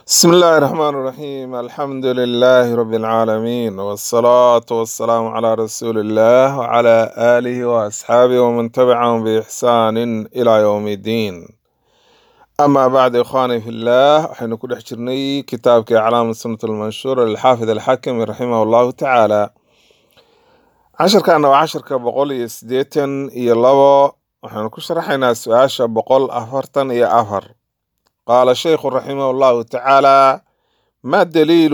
بسم الله الرحمن الرحيم الحمد لله رب العالمين والصلاة والسلام على رسول الله وعلى آله وأصحابه ومن تبعهم بإحسان إلى يوم الدين أما بعد إخواني في الله حين كل حجرني كتابك أعلام السنة المنشورة للحافظ الحكم رحمه الله تعالى عشر كان وعشر كبقول يسديتن يلو وحين كشرحنا سؤال بقول أفرتن يا أفر قال الشيخ رحمه الله تعالى ما الدليل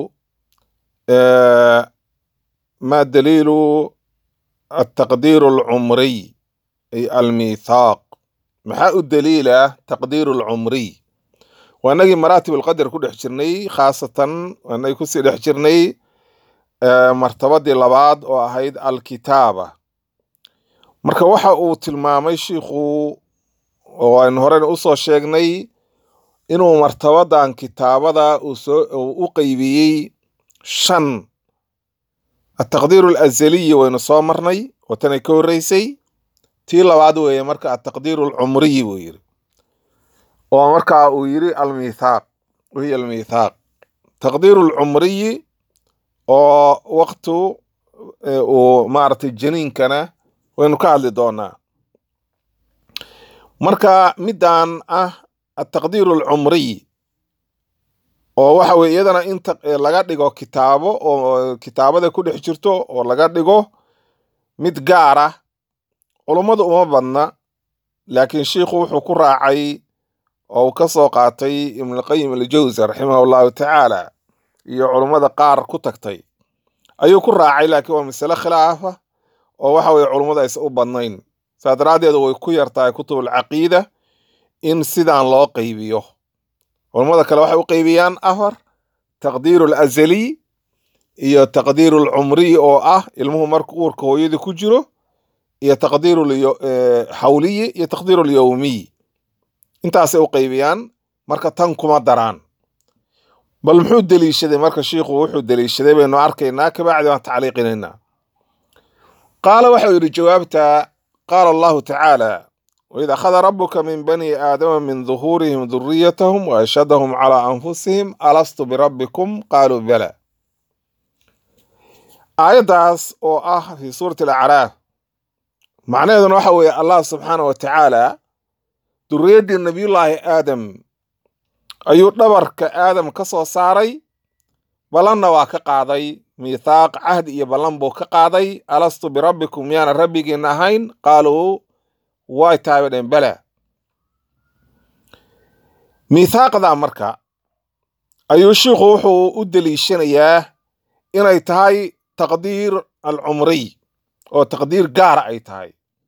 آه، ما الدليل التقدير العمري أي الميثاق maxaa u daliila taqdiiru lcumriy waa inagii maraatib alqadar ku dhex jirnay khaasatan waa inagii kusii dhex jirnay eh, martabadii labaad oo ahayd alkitaaba marka waxa uu tilmaamay shiikhu oo aynu horena usoo sheegnay inuu martabadan kitaabada uu soo uu u qeybiyey shan ataqdiiru alazaliyi waynu soo marnay oo tanay ka horreysay tii labaad weeye marka ataqdiiru alcumriyi buu yiri oo marka uu yiri almithaaq wahiya almithaaq taqdiiru alcumriyi oo waqtu eh, uu maaragtay janiinkana waynu ka hadli doonaa marka midan ah ataqdiiru alcumriyi oo waxa weye iyadana in taq- eh, laga dhigo kitaabo oo kitaabada ku dhex jirto oo laga dhigo mid gaar ah culummadu uma badna laakiin shiikhu wuxuu ku raacay oo uu ka soo qaatay ibnulqayim aljawsi raximahu llahu tacaala iyo culummada qaar ku tagtay ayuu ku raacay laakiin waa masale khilaafa oo waxa weye culummadu aysan u badnayn saa daraaddeed way ku yartahay kutubulcaqiida in sidan loo qaybiyo culummada kale waxay u qaybiyaan afar taqdiiru alazaliy iyo taqdiiru alcumriy oo ah ilmuhu marka uurka hooyadii ku jiro iyo taqdiiru lyo- eh, xawliyi iyo taqdiiru lyowmiy intaasay u qaybiyaan marka tan kuma daraan bal muxuu deliishaday marka shiikhu wuxuu deliishaday baynu arkaynaa kabacdi waan tacliiqinaynaa qaala waxau yidhi jawaabta qaala allahu tacaala waid akhada rabuka min bani aadama min duhuurihim duriyatahum waashhadahum calaa anfusihim alastu birabbikum qaaluu bala aayaddaas oo ah fi suurati alacraaf macnaheeduna waxa weeye allah subxaana wa tacaala duriyaddii nabiyullaahi aadam ayuu dhabarka aadam ka soo saaray ballanna waa ka qaaday miithaaq cahdi iyo ballan buu ka qaaday alastu birabbikum miyaana rabbigiin ahayn qaaluu way tahay bay dheen bala miithaaqda marka ayuu shiikhu wuxuu u deliishanayaa inay tahay taqdiir alcumriy oo taqdiir gaara ay tahay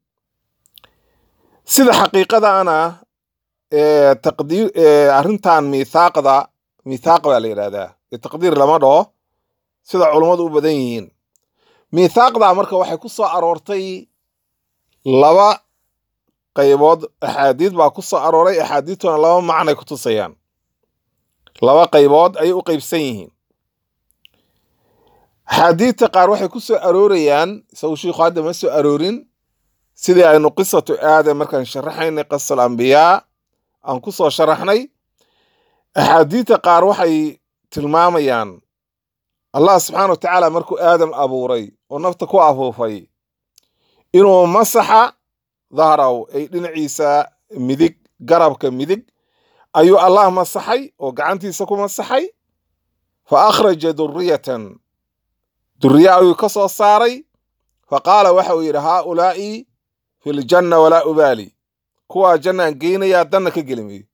sida xaqiiqadaana ee taqdiir ee arrintan miithaaqda miithaaq baa la yidhahdaa ee taqdiir lama dhaho sida culummadu u badan yihiin miithaaqda marka waxay ku soo aroortay laba qaybood axaadiid baa ku soo arooray axaadiidtuna laba macnay ku tusayaan laba qaybood ayay u qaybsan yihiin axaadiidta qaar waxay ku soo aroorayaan isagu shiikhu hadda ma soo aroorin sidii aynu qisatu aadam markaan sharaxaynay qisal ambiyaa aan ku soo sharaxnay axaadiidta qaar waxay tilmaamayaan allah subxaana wa tacaala markuu aadam abuuray oo nafta ku afuufay inuu masaxa dahraw ay dhinaciisa midig garabka midig ayuu allah masaxay oo gacantiisa ku masaxay fa akhraja duriyatan duriye ayuu ka soo saaray fa qaala waxa uu yidhi haaulaa'i fi ljanna walaa ubaali kuwaa jannaan geynayaa danna ka gelimiyo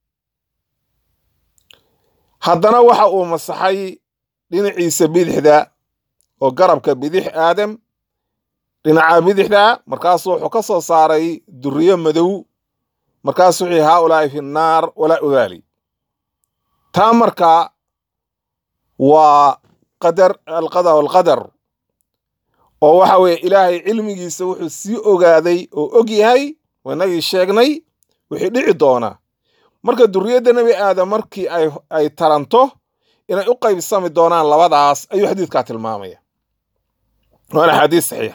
haddana waxa uu masaxay dhinaciisa bidixda oo garabka bidix aadam dhinaca bidixda markaasuu wuxuu ka soo saaray duriye madow markaasuu wuxuu yihi haaulaa'i fi nnaar walaa ubaali taa marka waa qadar alqada walqadar oo waxa weeye ilaahay cilmigiisa wuxuu sii ogaaday oo og yahay wanagii sheegnay wixii dhici doona marka duriyadda nebi aadam markii ay ay taranto inay u qaybsami doonaan labadaas ayuu xadiidkaa tilmaamaya waana xadiis saxiixa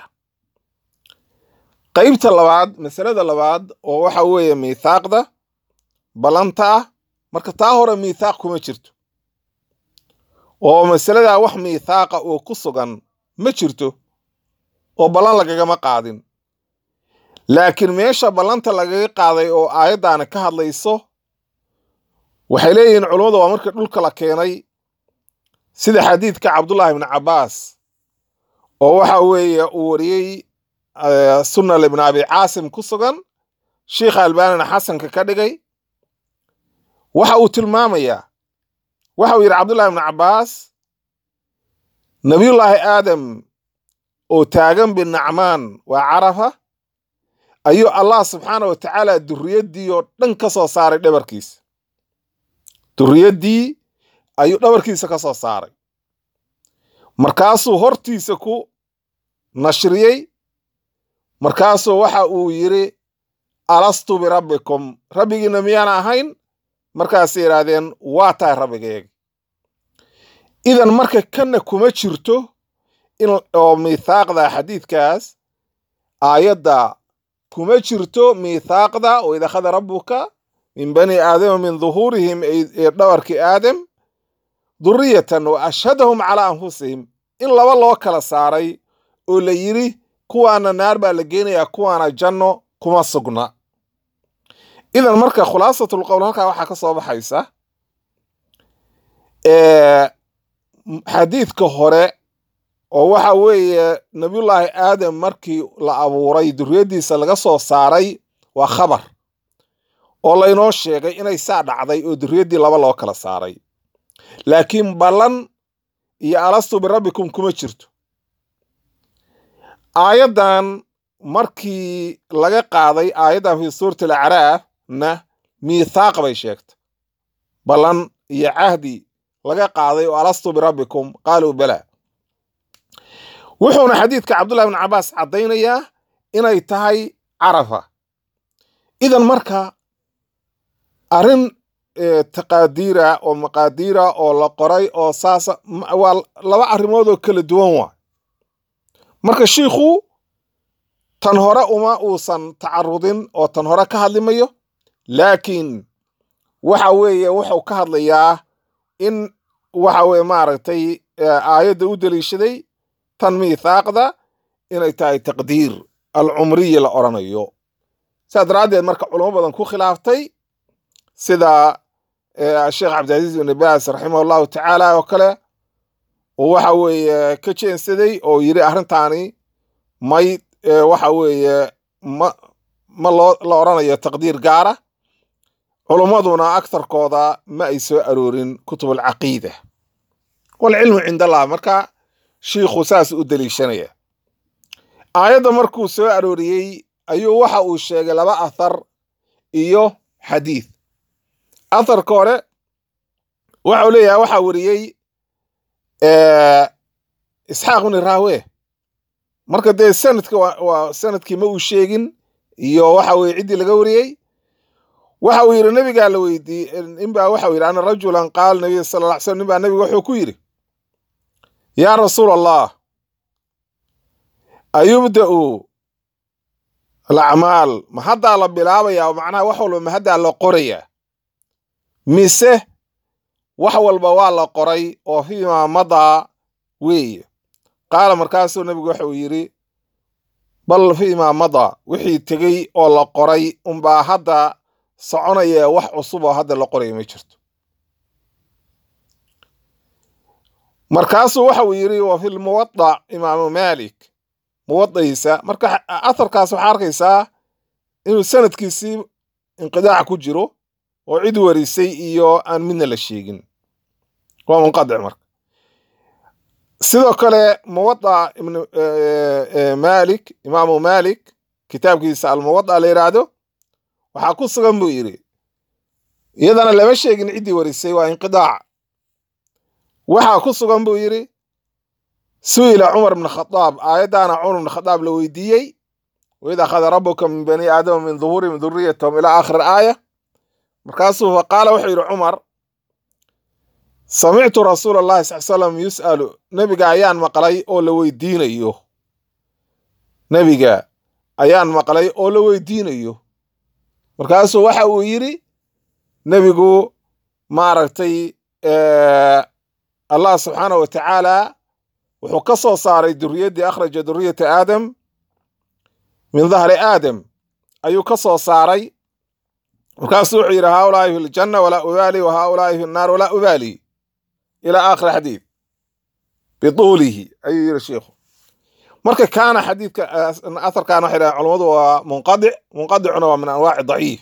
qaybta labaad masalada labaad oo waxa weeye miithaaqda ballanta ah marka taa hore miithaaq kuma jirto oo masaladaa wax miithaaqa oo ku sugan ma jirto oo ballan lagagama qaadin laakiin meesha ballanta lagaga qaaday oo aayaddaani ka hadlayso waxay leeyihiin culummadu waa markii dhulka la keenay sida xadiidka cabdullaahi ibni cabbaas oo waxa weeye uu wariyey sunal ibn abi caasim ku sugan sheikha albaanina xasanka ka dhigay waxa uu tilmaamayaa waxa uu yidhi cabdullahi ibni cabbaas nabiyullaahi aadam oo taagan binacmaan waa carafa ayuu allah subxaana wa tacaala durriyaddii oo dhan ka soo saaray dhabarkiisa durriyaddii ayuu dhabarkiisa ka soo saaray markaasuu hortiisa ku nashriyey markaasuu waxa uu yidhi alastu birabbikum rabbigiina miyaan ahayn markaasay yidhaahdeen waa tahay rabbigeega idan marka kanna kuma jirto in oo miithaaqda xadiidkaas aayadda kuma jirto miithaaqda oo id akhada rabbuka min bani aadama min duhuurihim ee dhabarkii aadam duriyatan wa ashhadahum calaa anfusihim in laba loo kala saaray oo la yidhi kuwaana naar baa la geenayaa kuwaana janno kuma sugna idan marka khulaasatlqowl halkaa waxaa ka soo baxaysa xadiidka hore oo waxa weeye nabiyullaahi aadam markii la abuuray duriyaddiisa laga soo saaray waa khabar oo laynoo sheegay inay saa dhacday oo duriyaddii laba loo kala saaray laakiin ballan iyo alastu birabbikum kuma jirto aayaddan markii laga qaaday aayaddan fii suurati alacraaf na miithaaq bay sheegtay ballan iyo cahdi laga qaaday oo alastu birabbikum qaaluu bala wuxuuna xadiidka cabdullahi bn cabbaas caddaynayaa inay tahay carafa idan marka arrin taqaadiira oo maqaadiira oo la qoray oo saasa waa laba arrimood oo kala duwan waa marka shiikhu tan hore uma uusan tacarudin oo tan hore ka hadlimayo laakiin waxa weeye wuxuu ka hadlayaa in waxa weye maaragtay aayadda u deliishaday tan miithaaqda inay tahay taqdiir alcumriyi la odhanayo saas daraaddeed marka culamo badan ku khilaaftay sida sheekh cabdilcaziiz ibn baas raximah allahu tacaala oo kale oo waxa weeye ka jeensaday oo yidhi arrintaani may waxa weeye ma ma loo la odhanayo taqdiir gaara culummaduna agtarkooda ma ay soo aroorin kutub alcaqiida walcilmu cind allah marka shiikhu saas u deliishanaya aayadda markuu soo arooriyey ayuu waxa uu sheegay laba athar iyo xadiid atharka hore waxau leeyahay waxaa weriyey isxaaq ibni raawe marka dee sanadka waa sanadkii ma uu sheegin iyo waxa weye ciddii laga wariyey waxa uu yidhi nabigaa la weydiiyey ninbaa waxau yidhi ana rajulan qaala nabiy sala lla ly slam ninbaa nabiga wuxuu ku yidhi yaa rasuul allah ayubda'u alacmaal ma haddaa la bilaabayaa macnaha wax walba ma haddaa la qorayaa mise wax walba waa la qoray oo fiimaa madaa weeye qaala markaasuu nabigu waxauu yidhi bal fiimaa madaa wixii tegey oo la qoray unbaa hadda soconaya wax cusub oo hadda la qoraya ma jirto markaasuu waxauu yidhi wa fi lmuwadac imaamu maalik muwadaiisa marka atharkaas waxaa arkaysaa inuu sanadkiisii inqidaac ku jiro oo cid warisay iyo aan midna la sheegin waa munqadic marka sidoo kale muwadac ibn malik imaamu malik kitaabkiisa almuwadac la yidhaahdo waxaa ku sugan buu yidhi iyadana lama sheegin ciddii warisay waa inqidaac waxaa ku sugan buu yidhi su'ila cumar bn khadaab aayaddaana cumar bn khadaab la weydiiyey waid akhada rabuka min bani aadama min duhuurihim duriyatahum ilaa aakhir aaya markaasuu faqaala wuxuu yidhi cumar samictu rasuula allahi sal slam yus'alu nebiga ayaan maqlay oo la weydiinayo nebiga ayaan maqlay oo la weydiinayo markaasuu waxa uu yidhi nebigu maaragtay allah subxaanah wa tacaala wuxuu ka soo saaray duriyaddii akhraja duriyata aadam min dahri aadam ayuu ka soo saaray markaasuu wuxuu yidhi haaulaahi fi ljanna walaa ubaali wa haaulaahi fi nnaar walaa ubaali ilaa aakhiri xadiid bituulihi ayuu yidhi sheikhu marka kaana xadiidka atharkan waxay dhahen culammadu waa munqadic munqadicuna waa min anwaaci daciif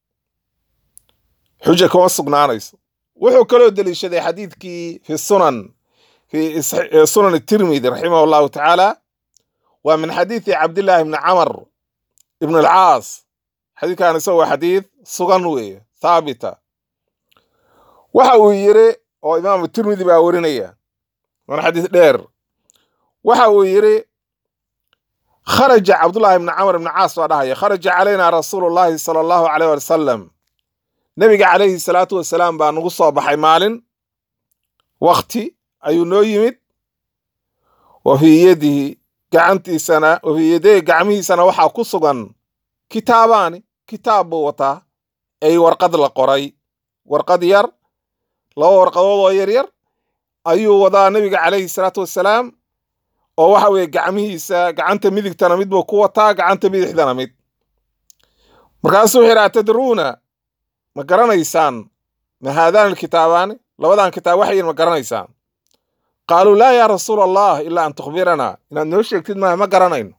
xuja kuma sugnaanayso wuxuu kaloo deliishaday xadiidkii fi sunan fi sunan tirmidi raximah allahu tacaala waa min xadiidi cabdillahi bni camar ibn alcaas xadiidkan isaga waa xadiid sugan weeye thaabita waxa uu yiri oo imaamu tirmidi baa werinaya waana xadiis dheer waxa uu yiri kharaja cabdullahi ibni camar ibni caas baa dhahaya kharaja calayna rasuulu llahi sala allahu aleyh wasalam nebiga calayhi salaatu wasalaam baa nagu soo baxay maalin wakti ayuu noo yimid wa fii yadihi gacantiisana wa fii yadayhi gacmihiisana waxaa ku sugan kitaabaani kitaab buu wataa ay warqad la qoray warqad yar laba warqadood oo yar yar ayuu wadaa nebiga calayhi salaatu wasalaam oo waxa weeye gacmihiisa gacanta midigtana mid buu ku wataa gacanta bidixdana mid markaasuu wuxuu yidhi atadruuna ma garanaysaan ma haadaani alkitaabaani labadan kitaab waxayin ma garanaysaan qaaluu laa yaa rasuula allah ilaa an tukhbiranaa inaad noo sheegtid maaha ma garanayno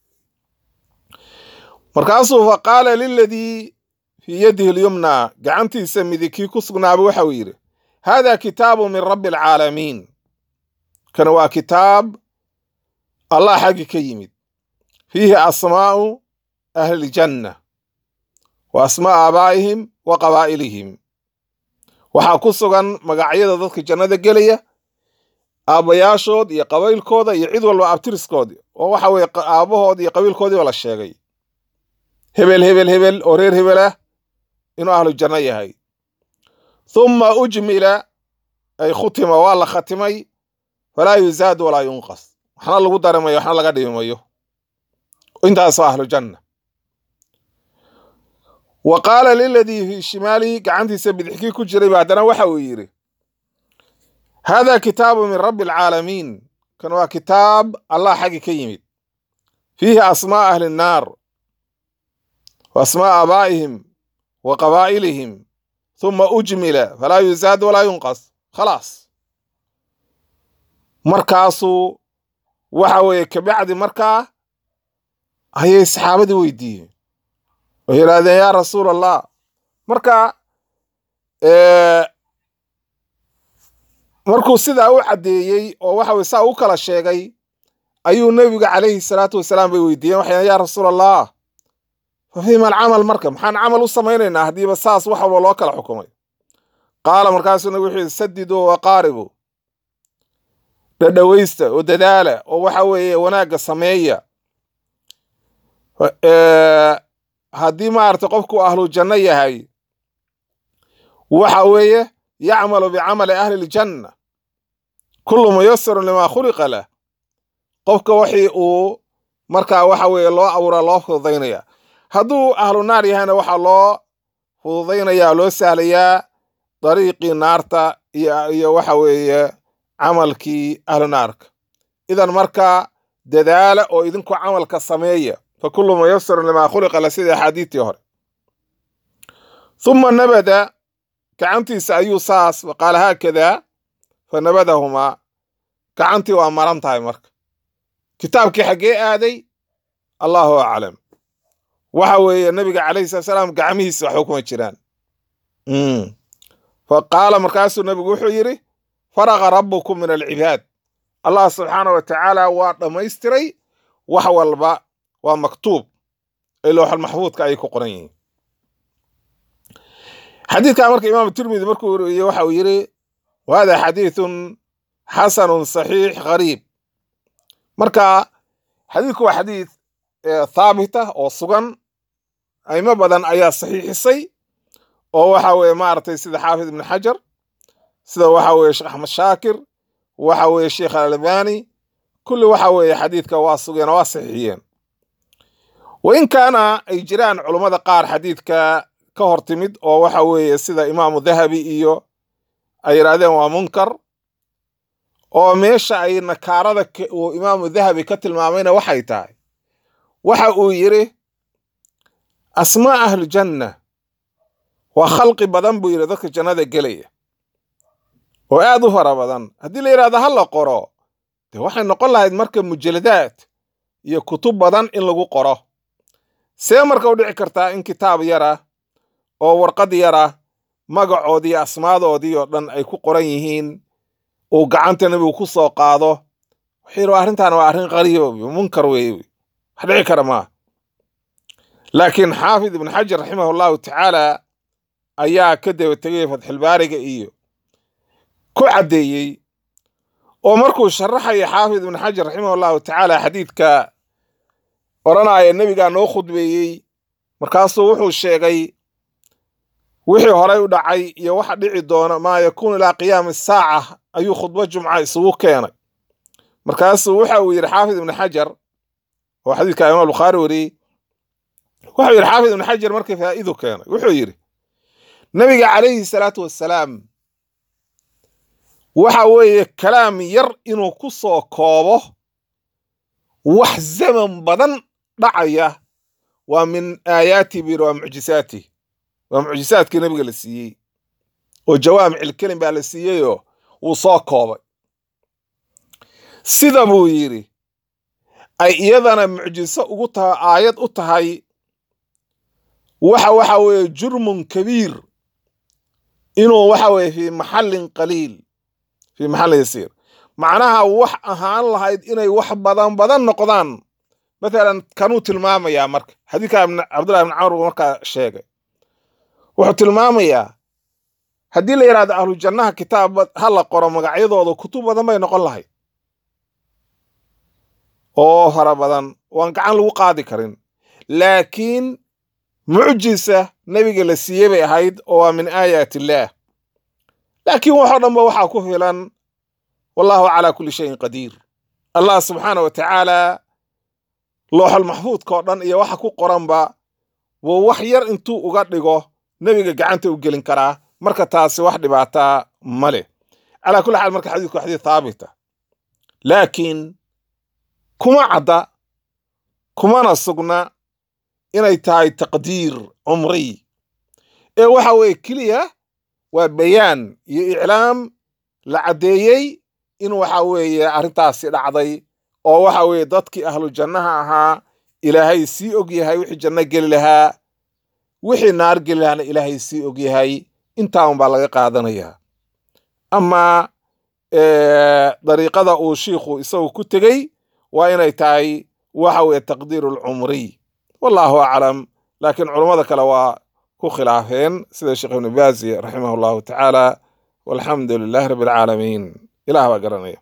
markaasuu fa qaala liladii fii yadihi lyumna gacantiisa midig kii ku sugnaaba waxa uu yidhi hada kitaabu min rabbi alcaalamiin kana waa kitaab allah xaggi ka yimid fiihi asmaa'u ahli ljanna wa asmaa'u aabaa'ihim wa qabaa'ilihim waxaa ku sugan magacyada dadka jannada gelaya aabbayaashood iyo qabiilkooda iyo cid walba abtiriskoodi oo waxa weye aabbahood iyo qabiilkoodiiba la sheegay hebel hebel hebel oo reer hebel ah inuu ahlu janno yahay thumma ujmila ay khutima waa la khatimay falaa yuzaad walaa yunqas waxna lagu darimayo waxna laga dhimayo intaasoo ahlu janna wa qaala liladii fii shimaalihi gacantiisa bidixkii ku jiray ba haddana waxa uu yidhi hada kitaabu min rabbi alcaalamiin kan waa kitaab allah xaggi ka yimid fiihi asmaa ahli nnaar wa asmaa aabaa'ihim wa qabaa'ilihim thuma ujmila falaa yuzaad walaa yunqas khalaas markaasuu waxa weeye kabacdi markaa ayay saxaabadii weydiiyeen oo yidhaahdeen yaa rasuul allah marka markuu sidaa u caddeeyey oo waxa weye saa u kala sheegay ayuu nebiga calayhi salaatu wasalaam bay weydiiyeen waxay yaa rasuul allah fa fiima alcamal marka maxaan camal u samaynaynaa haddiiba saas wax walba loo kala xukumay qaala markaasuu nabigu wuxuu yidhi sadiduu waqaaribu dhadhowaysta oo dadaala oo waxa weeye wanaagga sameeya haddii maaragtay qofku ahlu janno yahay waxa weeye yacmalu bicamali ahli ljanna kullu muyasarun limaa khuliqa lah qofka wixii uu markaa waxa weeye loo abuura loo fududaynaya hadduu ahlu naar yahayna waxaa loo fududaynaya loo sahlayaa dariiqii naarta iyo waxa weeye camalkii ahlu naarka idan markaa dadaala oo idinku camalka sameeya fa kullu muyasarun limaa khuliqa la sida axaadiidtii hore uma nabada gacantiisa ayuu saas qaala haakada fa nabadahumaa gacantii waa maran tahay marka kitaabkii xaggee aaday allahu aclam waxa weeye nabiga calayhi salatu salaam gacmihiisa waxba kuma jiraan fa qaala markaasuu nabigu wuxuu yidhi faraqa rabbukum min alcibaad allah subxaana wa tacaala waa dhammaystiray wax walba waa maktuub ay looxal maxfuudka ayay ku qoran yihiin xadiidkan marka imaam tirmidi markuu weriye waxa uu yidhi wahada xadiidun xasanun saxiix gariib marka xadiidku waa xadiid thaabita oo sugan aimo badan ayaa saxiixisay oo waxa weeye maaragtay sida xaafid ibn xajar sida waxa weeye sheekh axmed shaakir waxa weeye sheekh alalbani kulli waxa weeye xadiidka waa sugeen oo waa saxiixiyeen wain kaana ay jiraan culummada qaar xadiidka ka hor timid oo waxa weeye sida imaamu dahabi iyo ay yidhaahdeen waa munkar oo meesha ay nakaarada uu imaamu dahabi ka tilmaamayna waxay tahay waxa uu yidhi asmaa ahlujanna waa khalqi badan buu yidhi dadka jannada gelaya oo aad u fara badan haddii la yidhahdo ha la qoro dee waxay noqon lahayd marka mujaladaad iyo kutub badan in lagu qoro see marka u dhici kartaa in kitaab yara oo warqad yara magacoodii asmaadoodii oo dhan ay ku qoran yihiin uu gacanta nebigu ku soo qaado wuxuu yidhi arrintan waa arrin qariiba munkar weeye wax dhici kara maa laakiin xaafid ibn xajar raximah allahu tacaala ayaa ka daba tegay fatxilbaariga iyo ku caddeeyey oo markuu sharaxaya xaafid ibn xajar raximah allahu tacaala xadiidka odhanaya nebigaa noo khudbeeyey markaasuu wuxuu sheegay wixii horey u dhacay iyo waxa dhici doona maa yakuunu ilaa qiyaami saaca ayuu khudbo jumca isugu keenay markaasuu waxa uu yidhi xaafid ibn xajar oo xadiidka imaam bukhaari wariyey wuxuu yidhi xaafid ibn xajar markii faa'idu keenay wuxuu yidhi nebiga calayhi salaatu wassalaam waxa weeye kalaam yar inuu ku soo koobo wax zaman badan dhacaya waa min aayaati buyidhi waa mucjisaati waa mucjisaadkii nebiga la siiyey oo jawaamicilkelim baa la siiyeyoo wuu soo koobay sida buu yidhi ay iyadana mucjiso ugu tahay aayad u tahay waxa waxa weeye jurmun kabiir inuu waxa weeye fii maxallin qaliil fii maxallin yasiir macnaha wax ahaan lahayd inay wax badan badan noqdaan matalan kanuu tilmaamayaa marka xadiidka cabdullahi ibn camr markaa sheegay wuxuu tilmaamayaa haddii la yidhahdo ahlu jannaha kitaab ha la qoro magacyadooda kutub badan bay noqon lahayd oo fara badan waan gacan lagu qaadi karin laakiin mucjisa nebiga la siiyey bay ahayd oo waa min aayaat illaah laakiin waxoo dhanba waxaa ku filan wallahu calaa kulli shayin qadiir allah subxaana wa tacaala looxol maxfuudka oo dhan iyo waxa ku qoranba wuu wax yar intuu uga dhigo nebiga gacanta u gelin karaa marka taasi wax dhibaataa ma leh calaa kulli xaal marka xadiidku xadiid haabita laakiin kuma cadda kumana sugna inay tahay taqdiir cumriy ee waxa weeye keliya waa bayaan iyo iclaam la caddeeyey in waxa weeye arrintaasi dhacday oo waxa weeye dadkii ahlu jannaha ahaa ilaahay sii og yahay wixii janno geli lahaa wixii naar geli lahaana ilaahay sii og yahay intaa un baa laga qaadanayaa amaa dariiqada uu shiikhu isagu ku tegey waa inay tahay waxa weeye taqdiiru alcumriy wallahu aclam laakiin culummada kale waa ku khilaafeen sida sheekh ibnu baazi raximah allahu tacaala walxamdu lilahi rabbi alcaalamiin ilaah baa garanaya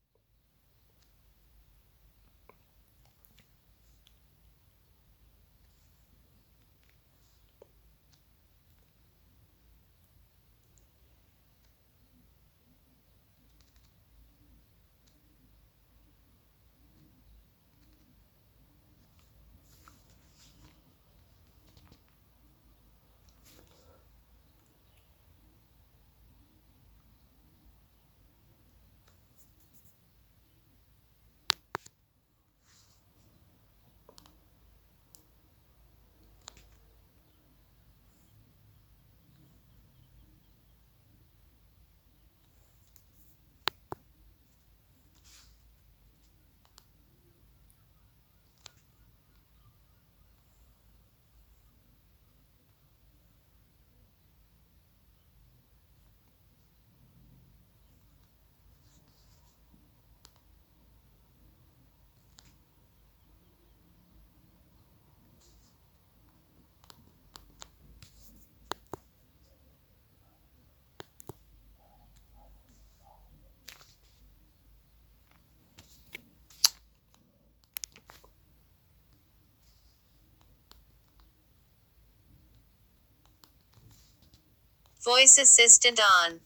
Voice assistant on.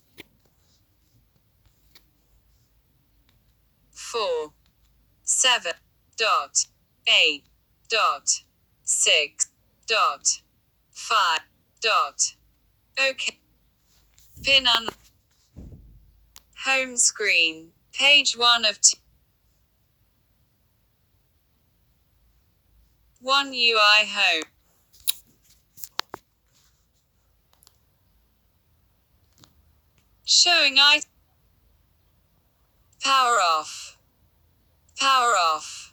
Four, seven, dot, eight, dot, six, dot, five, dot. OK. Pin on. Home screen. Page 1 of 2. 1 UI home. Showing I. Power off. Power off.